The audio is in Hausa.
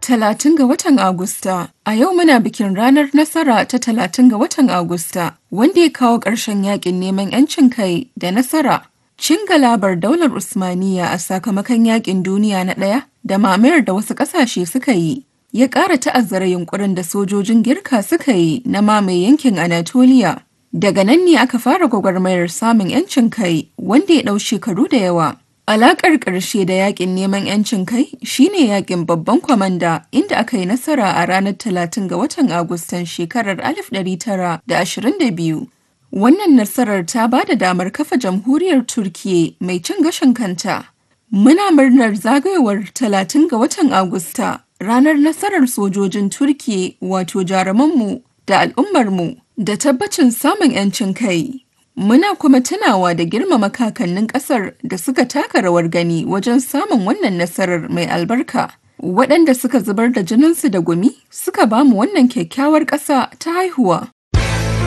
Talatin ga watan Agusta. A yau muna bikin ranar nasara ta talatin ga watan Agusta, wanda ya kawo ƙarshen yakin neman 'yancin kai da nasara. Cin galabar daular Usmaniya a sakamakon yakin duniya na ɗaya da mamayar da wasu ƙasashe suka yi. Ya ƙara ta'azzara yunkurin da sojojin Girka suka yi na mamaye yankin Anatoliya. Daga nan ne aka fara gwagwarmayar samun 'yancin kai wanda ya ɗau shekaru da yawa. Alaƙar ƙarshe da yaƙin neman 'yancin kai shine yaƙin babban kwamanda inda aka yi nasara a ranar 30 ga watan Agustan shekarar 1922. Wannan nasarar ta ba da damar kafa jamhuriyar Turkiyya mai cin gashin kanta. Muna murnar zagayowar 30 ga watan Agusta, ranar nasarar sojojin Turkiyya wato jarumanmu da al'ummarmu da tabbacin samun 'yancin kai. Muna kuma tunawa da girmama kakannin ƙasar da suka taka rawar gani wajen samun wannan nasarar mai albarka. Waɗanda suka zubar da jininsu da gumi suka bamu wannan kyakkyawar ƙasa ta haihuwa.